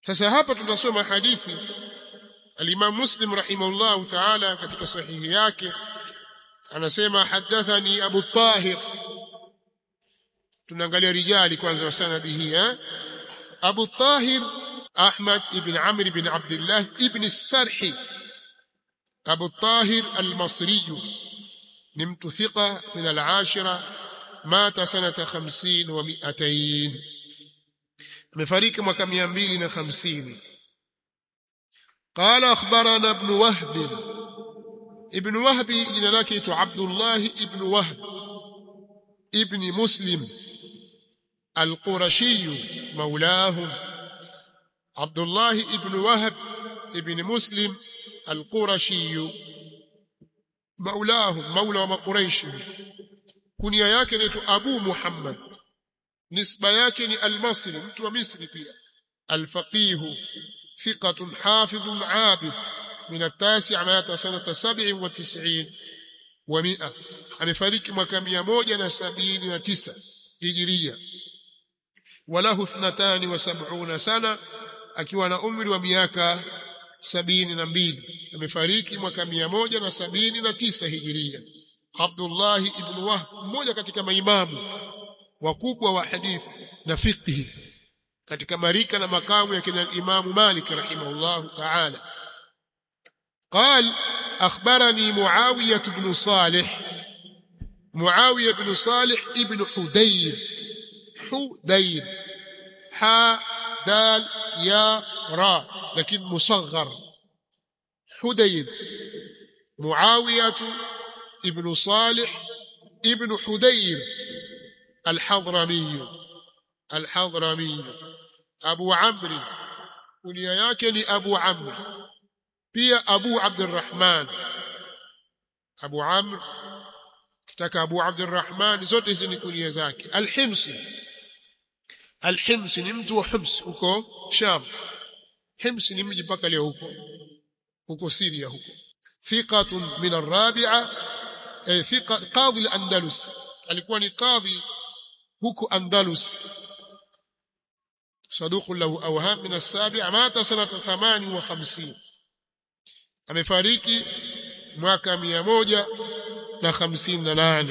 sasa hapa tunasoma hadithi al-Imam Muslim rahimahullah ta'ala katika sahihi yake anasema hadathani Abu Tahir tunaangalia rijali kwanza wa sanadi hii eh Abu Tahir Ahmad ibn Amr ibn Abdullah ibn Sarhi Abu Tahir al-Masri ni mtu thika min al-ashira mata sanata 50 wa 200 amefariki mwaka 250 قال اخبرنا ابن وهب ابن وهب jina lake tu Abdullah ibn Wahb ibn Muslim القرشي مولاهم عبد الله ابن وهب ابن مسلم القرشي مولاهم مولى وقريش كنيا yake ni Abu Muhammad nisba yake ni al-Masri mtu wa Misri pia al-faqih ثقة حافظ عابد من التاسع مات سنة سبع وتسعين ومئة amefariki mwaka 179 hijiria walahu 72 sana akiwa na umri wa miaka 72 amefariki mwaka 179 hijiria Abdullah ibn Wahb mmoja katika maimamu wakubwa wa hadithi na fiqh katika marika na makamu ya kina Imam Malik rahimahullah ta'ala قال أخبرني معاوية بن صالح معاوية بن صالح ابن حدير حدير حاء دال يا راء لكن مصغر حدير معاوية ابن صالح ابن حدير الحضرمي الحضرمي أبو عمرو كنيا yake ni Abu Amr pia Abu Abdurrahman Abu Amr kitaka Abu Abdurrahman zote hizi ni kunia zake Al-Himsi Al-Himsi ni mtu wa Hims huko Sham Hims ni mji mpaka leo huko huko Syria huko thiqatun min ar-rabi'a ay thiqa qadhi al-Andalus alikuwa ni qadhi huko Andalus صدوق له اوهام من السابع مات سنه 58 amefariki mwaka 158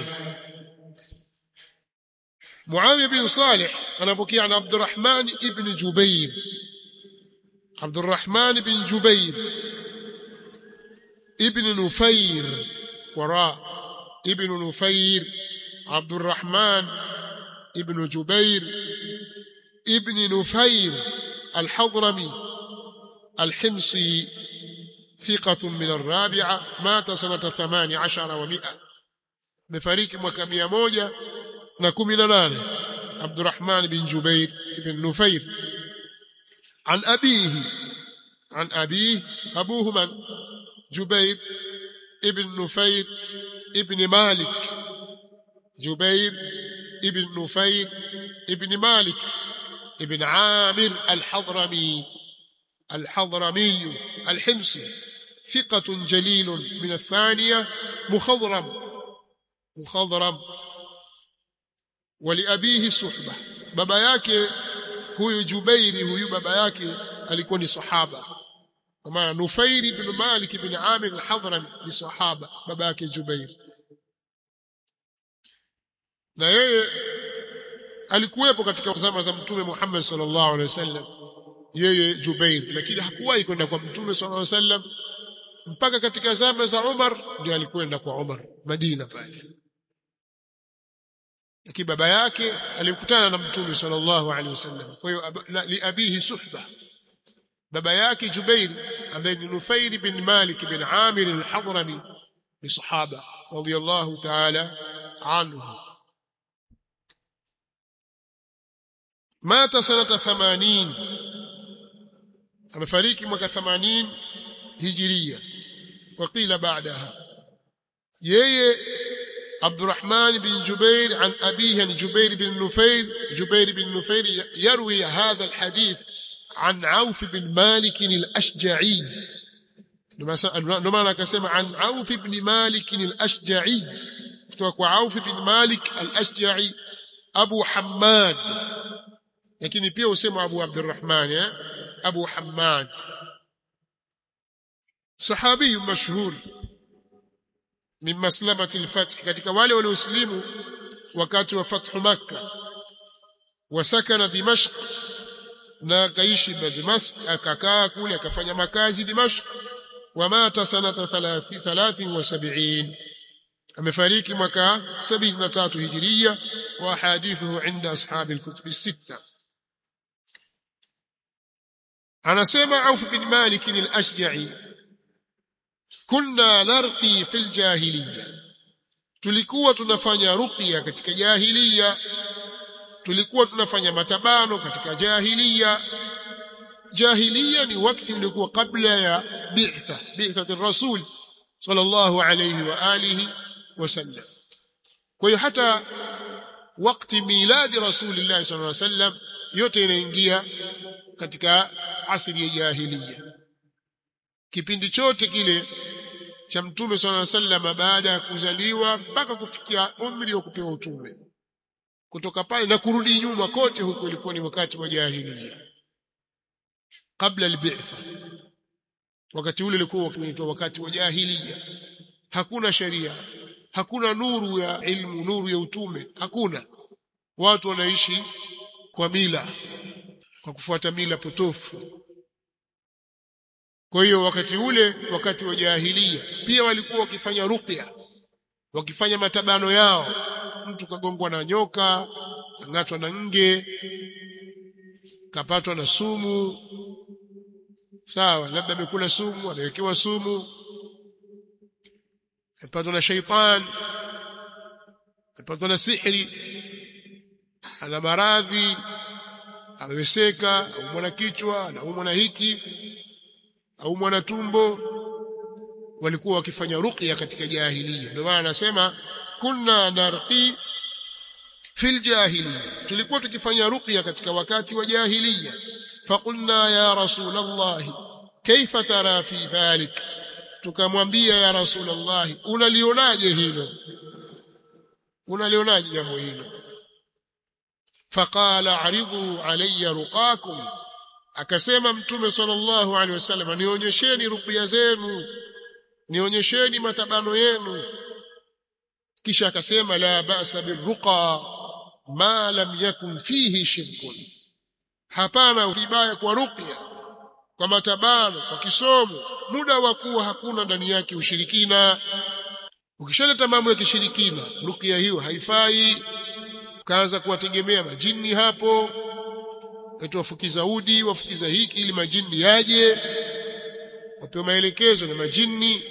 Muawiya bin Salih anapokea na Abdurrahman ibn Jubair Abdurrahman ibn Jubair ibn Nufair wara ibn Nufair Abdurrahman ibn Jubair ابن نفير الحضرمي الحمصي ثقة من الرابعة مات سنة ثمان عشر ومئة مفاريك مكامية موجة نكم نان عبد الرحمن بن جبير بن نفير عن أبيه عن أبيه أبوه من جبير ابن نفير ابن مالك جبير ابن نفير ابن مالك ابن عامر الحضرمي الحضرمي الحمصي ثقة جليل من الثانية مخضرم مخضرم ولأبيه صحبة بابا yake huyu Jubairi huyu baba yake alikuwa ni sahaba kwa maana Nufair ibn Malik ibn Amir al-Hadrami ni sahaba baba yake Jubair na yeye alikuwepo katika zama za mtume Muhammad sallallahu alaihi wasallam yeye Jubair lakini hakuwahi kwenda kwa mtume sallallahu alaihi wasallam mpaka katika zama za Umar ndio alikwenda kwa Umar Madina pale lakini baba yake alimkutana na mtume sallallahu alaihi wasallam kwa hiyo li abihi suhba baba yake Jubair ambaye ni Nufair bin Malik bin Amir al-Hadrami ni sahaba radiyallahu ta'ala anhu mata sanata 80 amefariki mwaka 80 hijiria وقيل بعدها yeye عبد الرحمن بن جبير عن أبيه عن جبير بن نفير جبير بن نفير يروي هذا الحديث عن عوف بن مالك الأشجعي لما كسمع عن عوف بن مالك الأشجعي وعوف بن مالك الأشجعي أبو حماد lakini pia usema Abu Abdurrahman eh Abu Hammad sahabi mashhur min maslamati al-fath katika wale walioslimu wakati wa fathu makkah wasakana dimashq na akaishi Damascus akakaa kule akafanya makazi Dimashq wamata sanata 73 amefariki mwaka 73 hijiria wa hadithuhu inda ashabi alkutub السته anasema Auf bin Malik al-Ashja'i kunna narqi fil jahiliya tulikuwa tunafanya ruqya katika jahiliya tulikuwa tunafanya matabano katika jahiliya jahiliya ni wakati ulikuwa kabla ya bi'tha bi'thati rasul sallallahu alayhi wa alihi wasallam kwa hiyo hata wakati miladi rasulillah sallallahu alayhi wasallam yote inaingia katika asili ya jahiliya kipindi chote kile cha mtume sallallahu alayhi wasallam baada ya kuzaliwa mpaka kufikia umri wa kupewa utume kutoka pale na kurudi nyuma kote huko ilikuwa ni wakati wa jahiliya kabla al-bi'tha wakati ule ulikuwa unaitwa wakati wa jahiliya hakuna sheria hakuna nuru ya ilmu nuru ya utume hakuna watu wanaishi kwa mila kwa kufuata mila potofu kwa hiyo wakati ule wakati wa jahiliya pia walikuwa wakifanya ruqya wakifanya matabano yao mtu kagongwa na nyoka kang'atwa na nge kapatwa na sumu sawa labda amekula sumu amewekewa sumu amepatwa na shaitan amepatwa na sihri ana maradhi ameweseka aumwa na kichwa anaumwa na hiki aumwa na tumbo walikuwa wakifanya ruqya katika jahiliya ndio maana anasema kunna narqi fil jahiliya tulikuwa tukifanya ruqya katika wakati wa jahiliya faqulna ya rasulullah kaifa tara fi dhalik tukamwambia ya rasulullah unalionaje hilo unalionaje jambo hilo faqala aridhu alayya ruqakum akasema mtume sallallahu alaihi wasallam nionyesheni ruqya zenu nionyesheni matabano yenu kisha akasema la ba'sa birruqa ma lam yakun fihi shirkun hapana vibaya kwa ruqya kwa matabano kwa kisomo muda wa kuwa hakuna ndani yake ushirikina ukishaleta mambo ya kishirikina ruqya hiyo haifai ukaanza kuwategemea majini hapo eti wafukiza udi wafukiza hiki ili majini yaje wapewe maelekezo na majini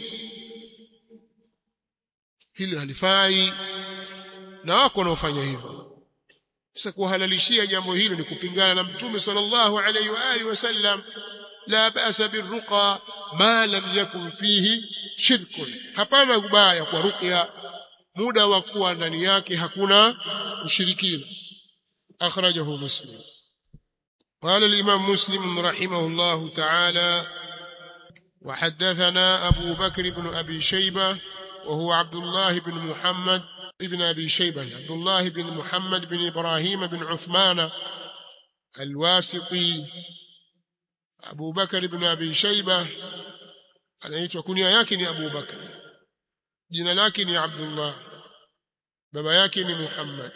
hili halifai na wako wanaofanya hivyo sasa kuhalalishia jambo hilo ni kupingana na mtume sallallahu alayhi wa alihi wasallam la ba'sa birruqa ma lam yakun fihi shirkun hapana ubaya kwa ruqya muda wa kuwa ndani yake hakuna ushirikina akhrajahu muslim قال الإمام مسلم رحمه الله تعالى وحدثنا أبو بكر بن أبي شيبة وهو عبد الله بن محمد ابن أبي شيبة عبد الله بن محمد بن إبراهيم بن عثمان الواسطي أبو بكر بن أبي شيبة anaitwa kunia yake ni Abu Bakar jina lake ni Abdullah baba yake ni Muhammad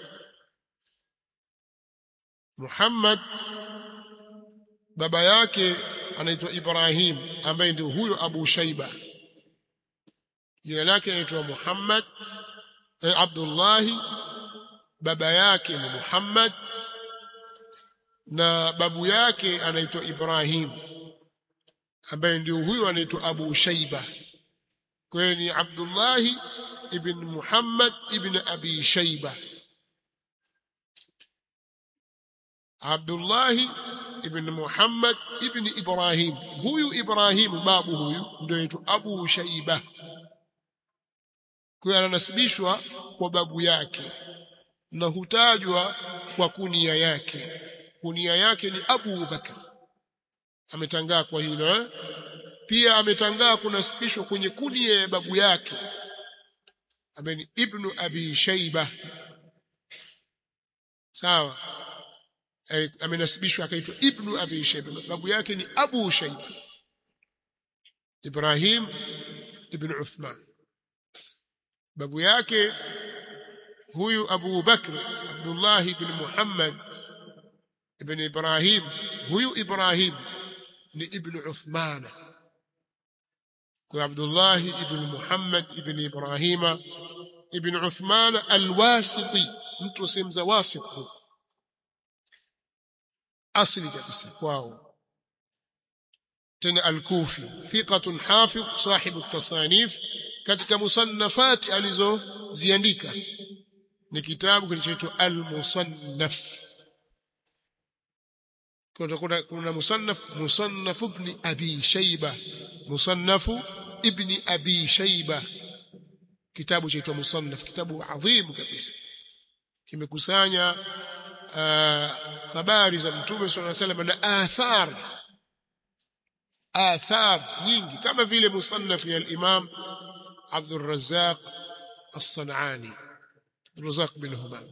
Muhammad baba yake anaitwa Ibrahim ambaye ndio huyo Abu Shaiba jina lake anaitwa Muhammad eh, Abdullah baba yake ni Muhammad na babu yake anaitwa Ibrahim ambaye ndio huyo anaitwa Abu Shaiba kwa hiyo ni Abdullah ibn Muhammad ibn Abi Shaiba Abdullah ibn Muhammad ibn Ibrahim huyu Ibrahim babu huyu ndio anaitwa Abu Shaiba kwa ananasibishwa kwa babu yake na hutajwa kwa kunia yake kunia yake ni Abu Bakar ametangaa kwa hilo eh? pia ametangaa kunasibishwa kwenye kunia ya babu yake ambaye ni Ibn Abi Shaiba sawa amenasibishwa akaitwa ibnu abi shayba babu yake ni abu shayba ibrahim ibn uthman babu yake huyu abu bakr abdullah ibn muhammad ibn ibrahim huyu ibrahim ni ibn uthmana kwa abdullah ibn muhammad ibn ibrahima ibn uthman alwasiti mtu semza wasit asli kabisa kwao tena alkufi thiqatun hafidh sahibu tasanif katika musannafati alizoziandika ni kitabu kinachoitwa al-musannaf kuna kuna musannaf musannaf ibn abi shayba musannaf ibn abi shayba kitabu chaitwa musannaf kitabu adhim kabisa kimekusanya habari za mtume sallallahu alaihi wasallam na athar athar nyingi kama vile musannaf ya al-imam Abdul Razzaq As-Sanani Razzaq bin Humam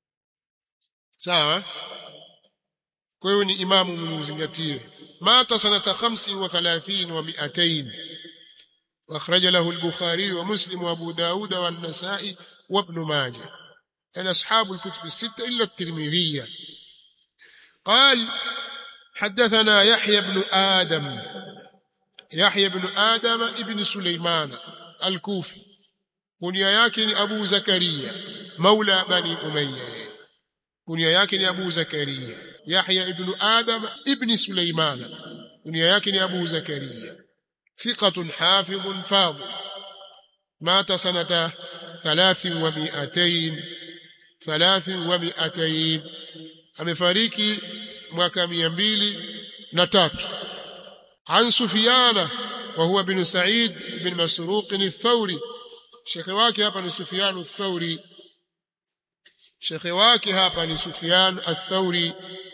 sawa kwa hiyo ni imamu mzingatie mata sanata 35 wa 200 واخرج له البخاري ومسلم وابو داود والنسائي وابن ماجه يعني اصحاب الكتب السته الا الترمذي قال حدثنا يحيى بن ادم يحيى بن ادم ابن سليمان الكوفي كنيا yake ni Abu Zakaria maula bani Umayya kunia yake ni Abu Zakaria Yahya ibn Adam ibn Sulaiman kunia yake ni Abu Zakaria ثقة حافظ فاضل مات سنة ثلاث ومئتين ثلاث ومئتين amefariki mwaka 203 عن سفيان وهو بن سعيد بن مسروق الثوري شيخ wake hapa ni Sufyan الثوري shekhe wake hapa ni Sufyan al-Thawri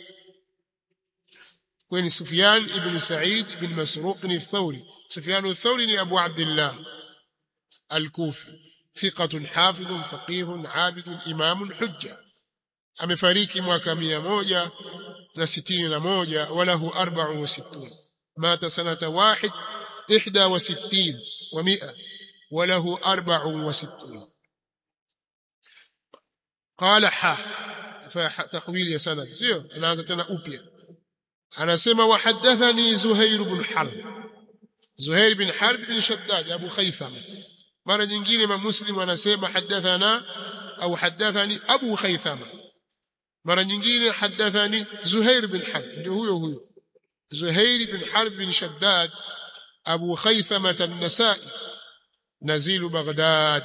kwani Sufyan ibn Sa'id ibn Masruq al-Thawri Sufyan al-Thawri ni Abu Abdullah al-Kufi thiqatun hafidhun faqihun abidun imamun hujja amefariki mwaka 161 walahu 64 mata sanata 1 61 و100 وله 64 قال ح فتحويل يا سند sio anaanza tena upya anasema wahadathani Zuhair ibn Harb Zuhair ibn Harb ibn Shaddad Abu Khaythama mara nyingine ma Muslim anasema hadathana au hadathani Abu Khaythama mara nyingine hadathani Zuhair ibn Harb ndio huyo huyo Zuhair ibn Harb ibn Shaddad Abu Khaythama an-Nasa'i نزيل بغداد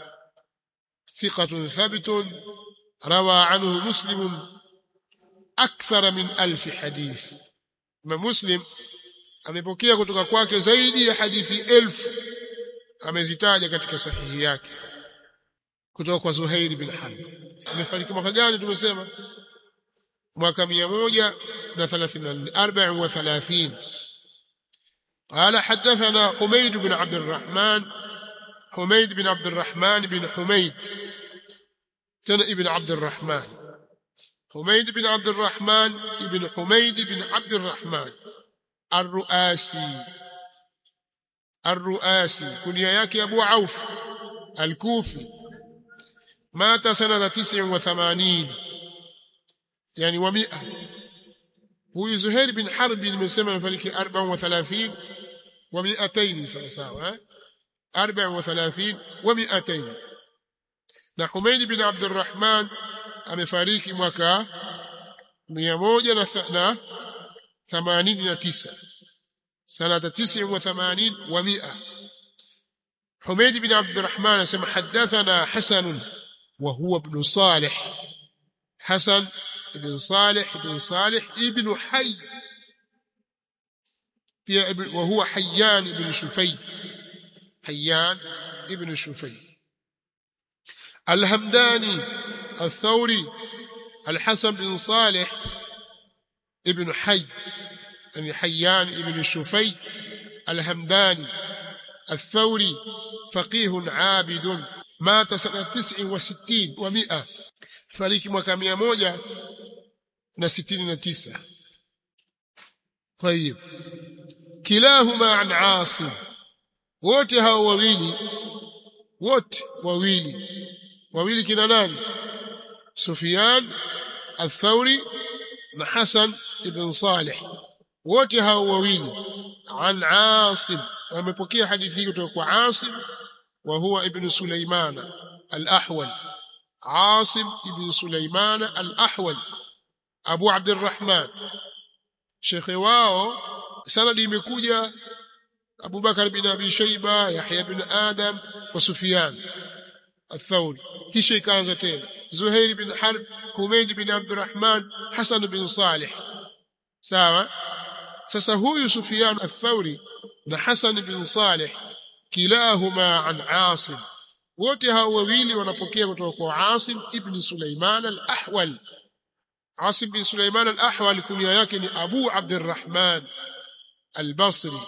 ثقة ثابت روى عنه مسلم أكثر من ألف حديث ما مسلم amepokea kutoka kwake zaidi ya hadithi elfu amezitaja katika sahihi yake kutoka kwa Zuhair bin Harb amefariki mwaka gani tumesema mwaka 134 قال حدثنا حميد بن عبد الرحمن حميد بن عبد الرحمن بن حميد تن ابن عبد الرحمن حميد بن عبد الرحمن ابن حميد بن عبد الرحمن الرؤاسي الرؤاسي كنيا yake Abu Auf al-Kufi مات سنة 89 يعني و100 huyu Zuhair bin Harb nimesema amefariki 34 و200 sawa sawa eh 34 و200 na Humayd bin Abdurrahman amefariki mwaka 189 sanata 89 و100 حميد بن عبد الرحمن سمع حدثنا حسن وهو ابن صالح حسن بن صالح بن صالح ابن حي وهو حيان بن شفي حيان ابن شفي الهمداني الثوري الحسن بن صالح ابن حي يعني حيان ابن شفي الهمداني الثوري فقيه عابد مات سنة تسع وستين ومئة فريق mwaka mia moja na sitini na tisa طيب كلاهما عن عاصم wote hao wawili wote wawili wawili kina nani Sufyan al-Thawri na Hasan ibn Salih wote hao wawili an Asim wamepokea hadithi hii kutoka kwa Asim wa huwa ibn Sulaiman al-Ahwal Asim ibn Sulaiman al-Ahwal Abu Abdurrahman shekhe wao sanadi imekuja Abu Bakar bin Abi Shayba Yahya bin Adam wa Sufyan الثوري kisha ikaanza tena Zuhair bin Harb Humayd bin Abdurrahman Hasan bin Salih sawa sasa huyu Sufyan al-Thawri na Hasan bin Salih kilahuma an Asim wote hao wawili wanapokea kutoka kwa Asim ibn Sulaiman al-Ahwal Asim bin Sulaiman al-Ahwal kunia yake ni Abu Abdurrahman al-Basri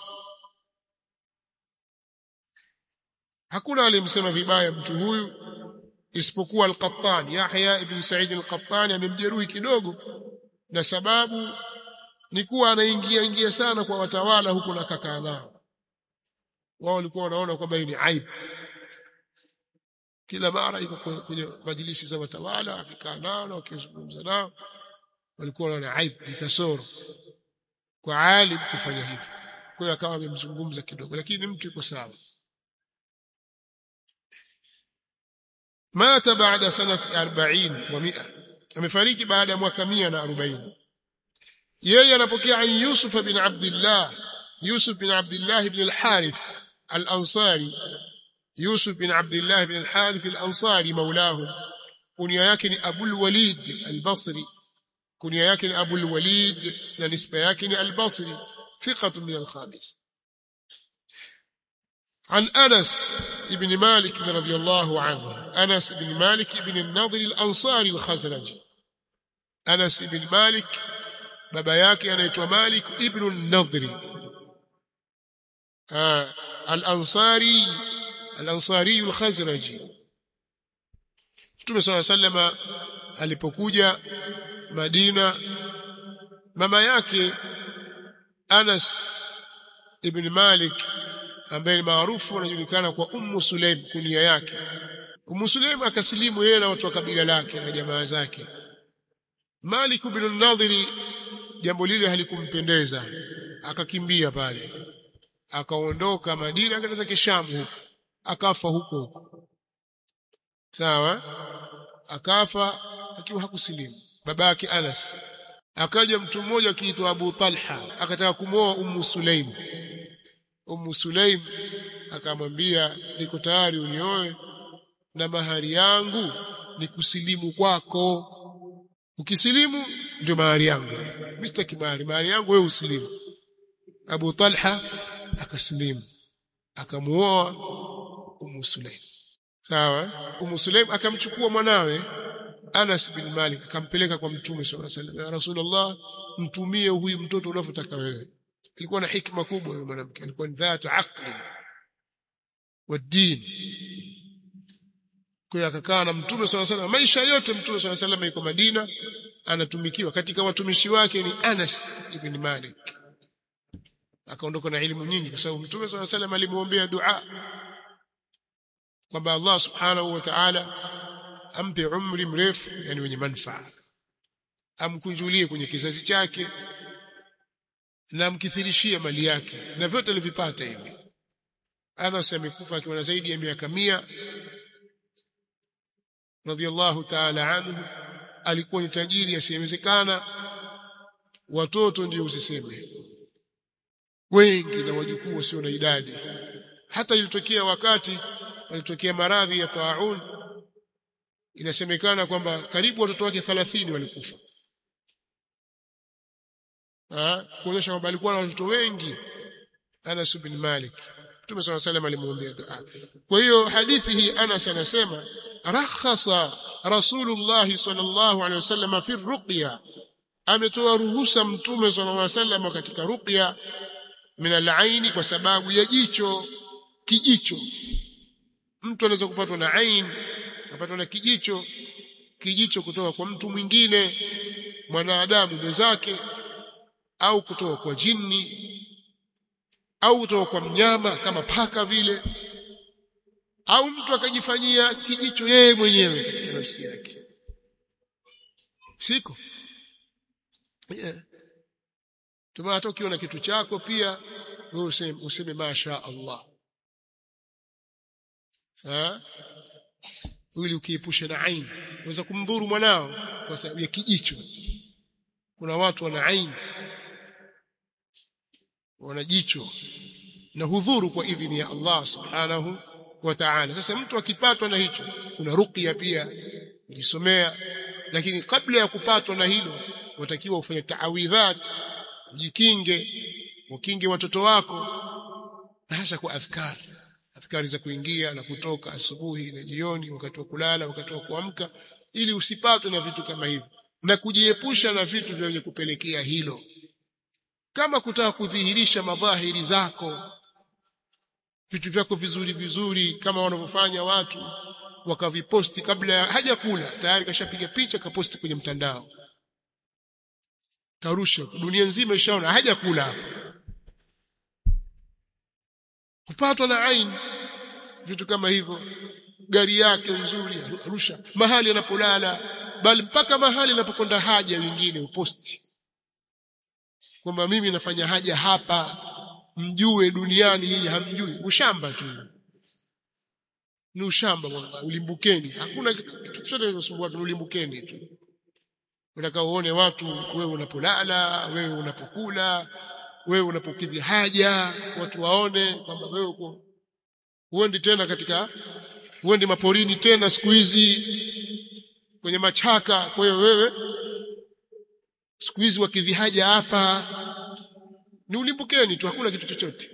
hakuna aliyemsema vibaya mtu huyu isipokuwa al-Qattan Yahya ibn Sa'id al-Qattan amemjeruhi kidogo na sababu ni kuwa anaingia ingia sana kwa watawala huko na kakaa nao wao walikuwa wanaona kwamba hii ni aibu kila mara yuko kwenye majilisi za watawala akikaa nao na akizungumza nao walikuwa wanaona aibu ni kasoro kwa alim kufanya hivyo kwa hiyo akawa amemzungumza kidogo lakini mtu yuko sawa mata baada sanati 40 wa 100 amefariki baada ya mwaka 140 yeye anapokea an Yusuf bin Abdullah Yusuf bin Abdullah ibn al-Harith al-Ansari Yusuf bin Abdullah ibn al-Harith al-Ansari maulahu kunia yake ni Abul Walid al-Basri kunia yake ni Abul Walid na nisba yake ni al-Basri thiqatu min al-khamis عن أنس بن مالك رضي الله عنه أنس بن مالك بن النضر الأنصاري الخزرجي أنس بن مالك baba yake anaitwa Malik ibn an-Nadhri al-Ansari al-Ansari al-Khazraji Mtume صلى الله عليه alipokuja Madina mama yake Anas ibn Malik ambaye ni maarufu anajulikana kwa Ummu Sulaim kunia yake Ummu Sulaim akasilimu yeye na watu wa kabila lake na jamaa zake Malik ibn an-Nadhri jambo lile halikumpendeza akakimbia pale akaondoka Madina akaenda Kisham huko akafa huko huko sawa akafa akiwa hakusilimu babake Anas akaja mtu mmoja akiitwa Abu Talha akataka kumwoa Ummu Sulaim Ummu Sulaim akamwambia niko tayari unioe na mahari yangu ni kusilimu kwako ukisilimu ndio mahari yangu Mr. Kimari mahari yangu wewe usilimu Abu Talha akasilimu akamuoa Ummu Sulaim sawa Ummu Sulaim akamchukua mwanawe Anas bin Malik akampeleka kwa Mtume صلى الله عليه وسلم ya Rasulullah mtumie huyu mtoto unavyotaka wewe alikuwa na hikma kubwa yule mwanamke alikuwa ni dhata aqli wa din kwa akakaa na Mtume صلى الله عليه وسلم maisha yote Mtume صلى الله عليه وسلم yuko Madina anatumikiwa katika watumishi wake ni Anas ibn Malik akaondoka na elimu nyingi kwa sababu Mtume صلى الله عليه وسلم alimuombea dua kwamba Allah subhanahu wa ta'ala ampe umri mrefu yani wenye manufaa amkunjulie kwenye kizazi chake na amkithirishie mali yake na vyote alivipata hivi Anas amekufa akiwa na zaidi ya miaka mia radhiallahu ta'ala anhu alikuwa ni tajiri asiyewezekana watoto ndio usiseme wengi na wajukuu wasio na idadi hata ilitokea wakati palitokea maradhi ya taun inasemekana kwamba karibu watoto wake 30 walikufa ah kuonyesha kwamba alikuwa na watoto wengi Anas bin Malik Mtume صلى الله عليه وسلم alimuombea dua kwa hiyo hadithi hii Anas anasema rakhasa Rasulullah sallallahu alaihi wasallam fi ruqya ametoa ruhusa Mtume sallallahu alaihi wasallam katika ruqya min al kwa sababu ya jicho kijicho mtu anaweza kupatwa na ain akapatwa na kijicho kijicho kutoka kwa mtu mwingine mwanadamu mwenzake au kutoka kwa jini au kutoka kwa mnyama kama paka vile au mtu akajifanyia kijicho yeye mwenyewe katika nafsi yake siko yeah. Tuma hata ukiona kitu chako pia wewe useme, useme masha Allah ha? ili ukiepusha na aini unaweza kumdhuru mwanao kwa sababu ya kijicho kuna watu wana aini wana jicho na hudhuru kwa idhini ya Allah subhanahu wa ta'ala sasa mtu akipatwa na hicho kuna ruqya pia kujisomea lakini kabla ya kupatwa na hilo watakiwa ufanye taawidhat ujikinge ukinge watoto wako na hasa kwa adhkari adhkari za kuingia na kutoka asubuhi na jioni wakati wa kulala wakati wa kuamka ili usipatwe na vitu kama hivyo na kujiepusha na vitu vyenye kupelekea hilo kama kutaka kudhihirisha madhahiri zako vitu vyako vizuri vizuri kama wanavyofanya watu wakaviposti kabla haja kula tayari kashapiga picha kaposti kwenye mtandao karusha dunia nzima ishaona haja kula hapo kupatwa na aini vitu kama hivyo gari yake nzuri arusha mahali anapolala bali mpaka mahali anapokwenda haja wengine uposti kwamba mimi nafanya haja hapa mjue duniani nyinyi hamjui ushamba tu ni ushamba wallahi ulimbukeni hakuna kitu chochote kinachosumbua tu ulimbukeni tu unataka uone watu wewe unapolala wewe unapokula wewe unapokidhi haja watu waone kwamba wewe uko huendi tena katika huendi maporini tena siku hizi kwenye machaka kwa hiyo wewe siku hizi wakidhi haja hapa ni ulimbukeni tu hakuna kitu chochote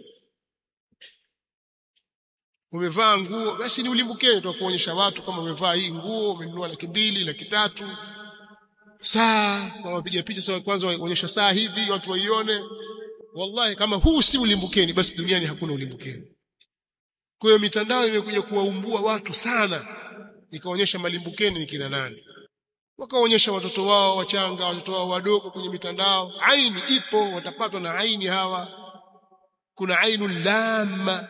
umevaa nguo basi ni ulimbukeni tu kuonyesha watu kama umevaa hii nguo umenunua laki mbili laki tatu saa wapiga picha sawa kwanza waonyesha saa hivi watu waione wallahi kama huu si ulimbukeni basi duniani hakuna ulimbukeni kwa hiyo mitandao imekuja kuwaumbua watu sana ikaonyesha malimbukeni ni kina nani wakaonyesha watoto wao wachanga watoto wao wadogo kwenye mitandao aini ipo watapatwa na aini hawa kuna ainu lama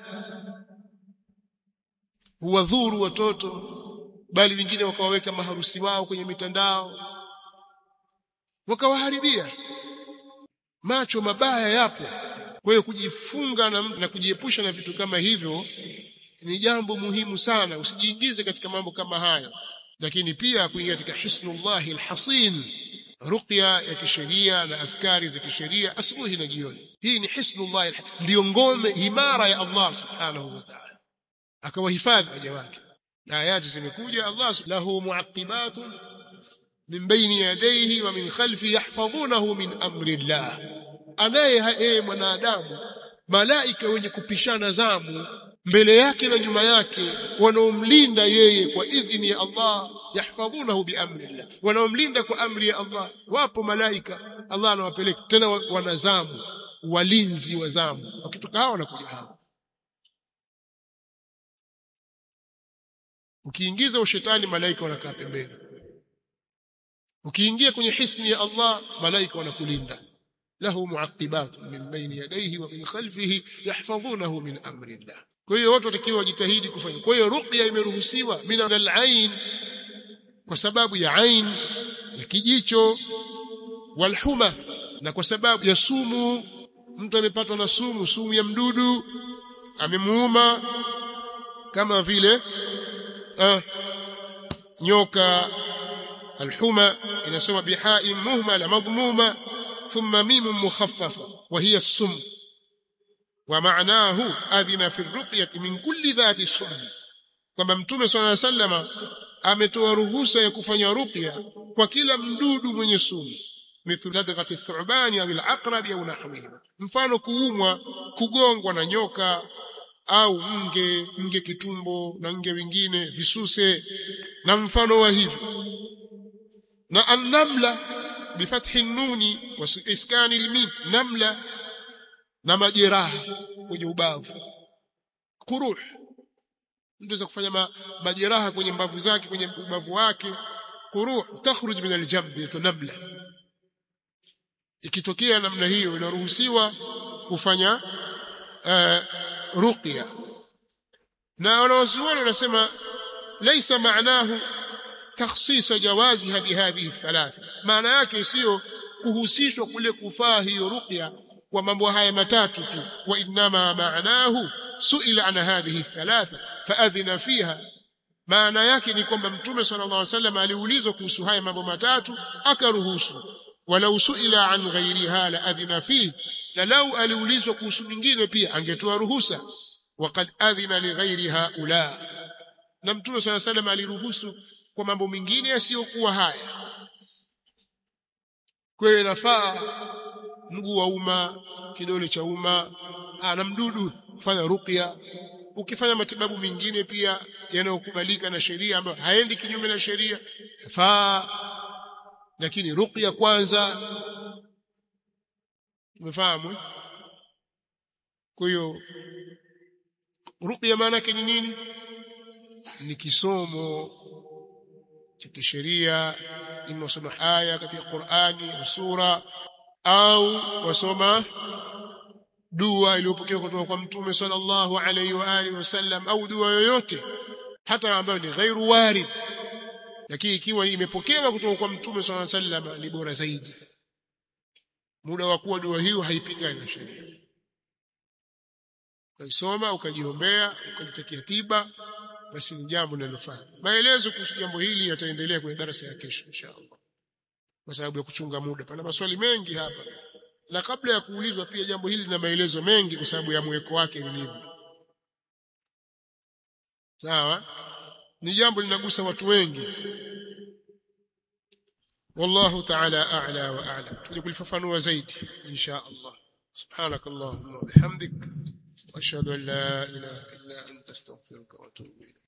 huwadhuru watoto bali wengine wakawaweka maharusi wao kwenye mitandao wakawaharibia macho mabaya yapo kwa hiyo kujifunga na, na kujiepusha na vitu kama hivyo ni jambo muhimu sana usijiingize katika mambo kama hayo lakini pia kuingia katika hisnullahi alhasin ruqya ya kisheria na afkari za kisheria asubuhi na jioni hii ni hisnullahi ndio ngome imara ya Allah subhanahu wa ta'ala akawahifadhi waja wake na ayati zimekuja Allah lahu muaqibatun min baini yadayhi wa min khalfi yahfazunahu min amri Allah anaye yeye mwanadamu malaika wenye kupishana zamu mbele yake na nyuma yake wanaomlinda yeye kwa idhini ya Allah yahfadhunahu biamri Allah wanaomlinda kwa amri ya Allah wapo malaika Allah anawapeleka tena wanazamu walinzi wa zamu wakitoka hao wanakuja hao ukiingiza ushetani malaika wanakaa pembeni ukiingia kwenye hisni ya Allah malaika wanakulinda له معقبات من بين يديه ومن خلفه يحفظونه من امر الله kwa hiyo watu watakiwa wajitahidi kufanya kwa hiyo ruqya imeruhusiwa min al-ain kwa sababu ya ain ya kijicho walhuma na kwa sababu ya sumu mtu amepatwa na sumu sumu ya mdudu amemuuma kama vile ah, nyoka alhuma inasoma bihai muhmala madhmuma ثم ميم مخففة وهي السم ومعناه أذن في الرقية من كل ذات سم kwamba mtume swalla sallama ametoa ruhusa ya kufanya ruqya kwa kila mdudu mwenye sumu mithlu ladghati thubani au al-aqrab au nahwihima mfano kuumwa kugongwa na nyoka au nge nge kitumbo na nge wengine visuse na mfano wa hivyo na annamla بفتح النون واسكان الميم نملة na majeraha kwenye ubavu kuruh mtu kufanya ma, majeraha kwenye mbavu zake kwenye ubavu wake kuruh takhruj min aljamb namla ikitokea namna hiyo inaruhusiwa kufanya uh, ruqya na wanawazuoni wanasema laysa maanahu takhsis jawaziha bihadhihi thalatha maana yake sio kuhusishwa kule kufaa hiyo ruqya kwa mambo haya matatu tu wa inma maanahu suila an hadhihi thalatha faadhina fiha maana yake ni kwamba mtume sallallahu alaihi wasallam aliulizwa kuhusu haya mambo matatu akaruhusu walau suila an ghairiha la adhina fihi na lau aliulizwa kuhusu mingine pia angetoa ruhusa waqad adhina li ghairi haula na mtume sallallahu alaihi wasallam aliruhusu kwa mambo mengine yasiyokuwa haya kwa hiyo inafaa mguu wa umma kidole cha umma na mdudu fanya ruqya ukifanya matibabu mengine pia yanayokubalika na sheria ambayo haendi kinyume na sheria yafaa lakini ruqya kwanza umefahamu kwa hiyo ruqya maana yake ni nini ni kisomo cha kisheria ima wasoma aya katika Qur'ani au sura au wasoma dua iliyopokewa kutoka kwa mtume sallallahu alaihi wa alihi wasallam au dua yoyote hata ambayo ni ghairu warid lakini ikiwa imepokewa kutoka kwa mtume sallallahu alaihi wasallam ni bora zaidi muda wa kuwa dua hiyo haipingani na sheria ukaisoma ukajiombea ukajitakia tiba basi ni jambo linalofaa maelezo kuhusu jambo hili yataendelea kwenye darasa ya kesho inshallah kwa sababu ya kuchunga muda pana maswali mengi hapa na kabla ya kuulizwa pia jambo hili lina maelezo mengi kwa sababu ya mweko wake lilivyo sawa ni jambo linagusa watu wengi والله تعالى أعلى وأعلم تقول ففنوا زيد إن شاء الله سبحانك اللهم وبحمدك وأشهد أن لا إله إلا أنت استغفرك وأتوب إليك